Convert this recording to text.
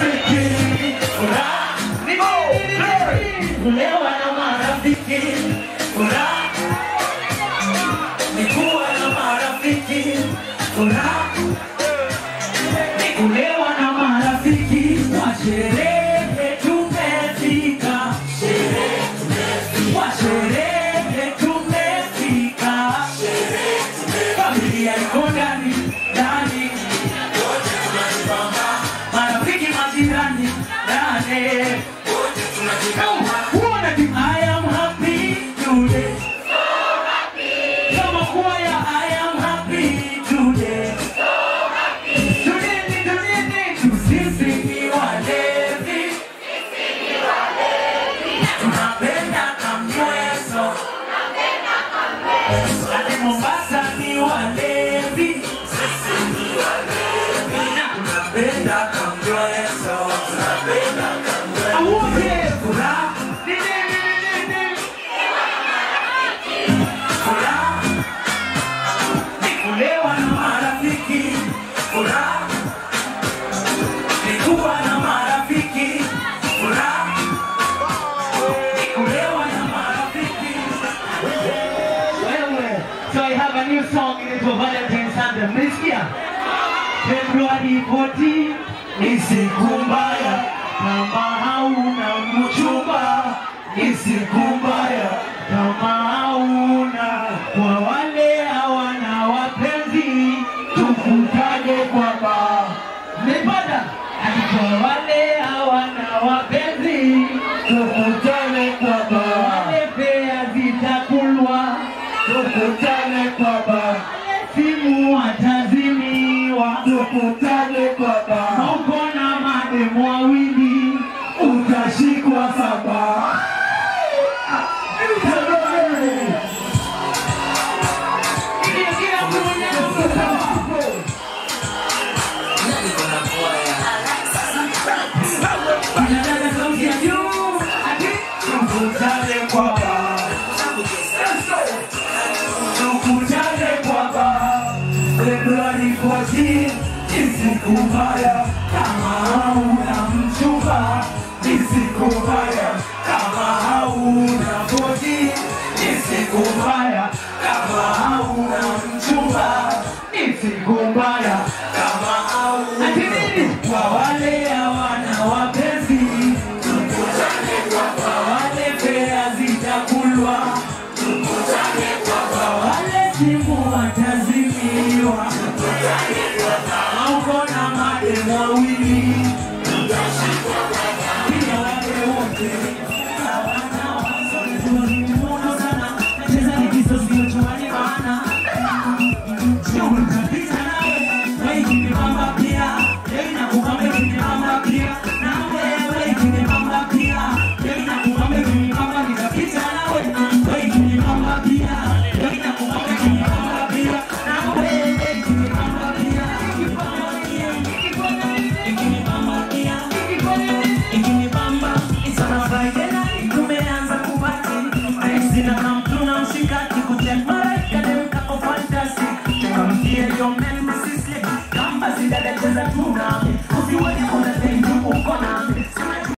marafiki, furaha ni nini? Kulewa na marafiki, furaha ni kuwa na marafiki, furaha ni kulewa na marafiki wa sherehe tumefika, wa sherehe tumefika, familia iko ndani ndani, marafiki majirani ndani. Uona tu, I am happy today. Kama kwaya, I am happy today. Tunini, tunini, tu sisi ni walevi. Tunapenda kamweso. Hadi Mombasa ni walevi. Na tunapenda kamweso. Awote, furaha. Ni, ni, ni, ni, ni. Furaha ni kulewa na marafiki, furaha ni kuwa na marafiki, furaha ni kulewa na marafiki. Wewe, so I have a new song inaitwa Valentine's Anthem. Mlisikia? Februari 14 ni siku mbaya, kama hauna mchumba ni siku mbaya, kama hauna kwa wale hawana wapenzi, tukutane kwa baa. Mmepata? Ati kwa wale hawana wapenzi, tukutane kwa baa. Wale pea zitakulwa, tukutane kwa baa. Simu watazimiwa, tukutane kwa baa. Uko na mademu wawili, utashikwa saba. Tunataka sauti ya juu, ati tukutane kwa baa. Tukutane kwa baa. Februari 14 ni siku mbaya, kama hauna mchumba ni siku mbaya, kama hauna bodi ni siku mbaya, kama hauna